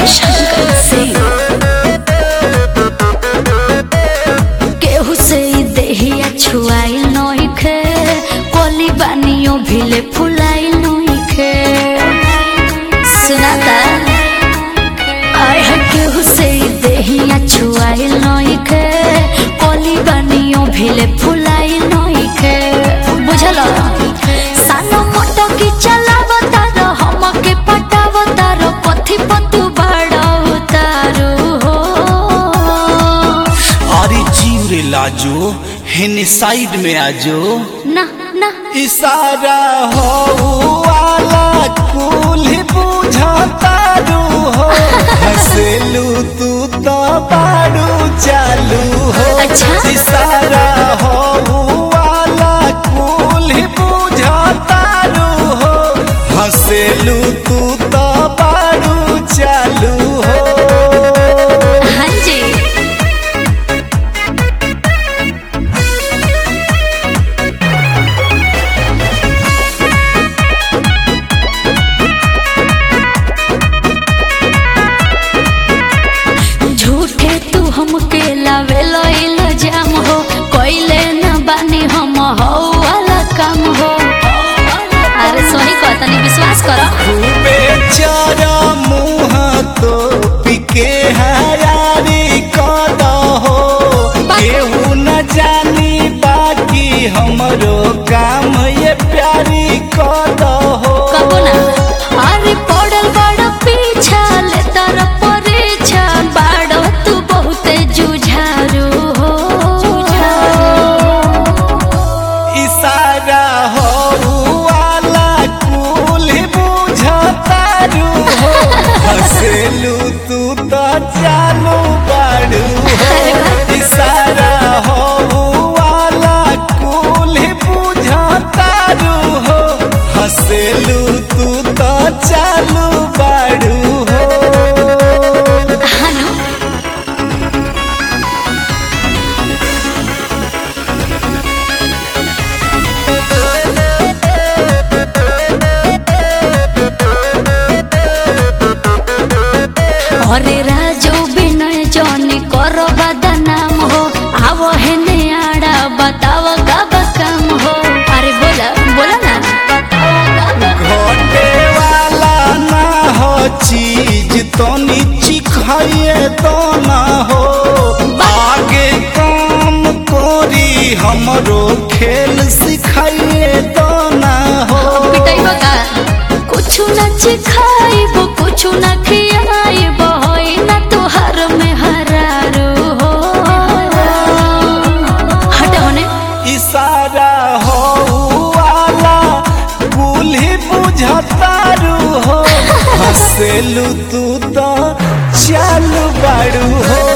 शंकर सिंह केहू से ई देहिया छुआई नइखे कोली बानियो भिले फुलाई नइखे सुनाता आय है केहू से ई देहिया छुआई नइखे कोली बानियो भिले फुलाई नइखे बुझल सानो मोटो की चलावता र हमके पटावता र पथी पतु बड़ावतारू हो अरे जीव रे लाजो हेने साइड में आजो ना ना इशारा हो वाला कुल बुझाता रू हो हंसलू तू तो बारू चालू हो अच्छा। इशारा हो वाला कुल बुझाता रू हो हंसलू तू तो बारू चालू हो हाँ जी झूठे तू हमके लावे लइल जाम हो कोइले न बानी हम हो वाला काम हो अरे सोनी कहतनी विश्वास करो खूबे चारा मुँह तो पिके हरारी कद हो केहू न जानी बाकी हमरो काम ये प्यारी कद हो कबो ना अरे पड़ल बड़ पीछा ले तर परीक्षा बाड़ो तू बहुते जुझारू हो इशारा हो वाला कुल बुझतारू हो हंसलू तू तो चालू बाड़ू हो इशारा हो वाला कुल बुझतारू हो हंसलू तू तो चालू बाड़ू हो हनु अरे राजो विनय जनी करो बदनाम हो आवो है आड़ा बताव कब काम हो अरे बोला बोला ना घटे वाला ना हो चीज तो नीची खाइए तो ना हो आगे काम कोरी हमरो खेल सिखाइए तो ना हो पिटाइबो का कुछु न चिखाइबो कुछु न खियाइबो होई ना तुहार में हरारू हो हट होने इशारा हो वाला कुल्ही बुझतारू हो हंसलू तू तो चालू बाड़ू हो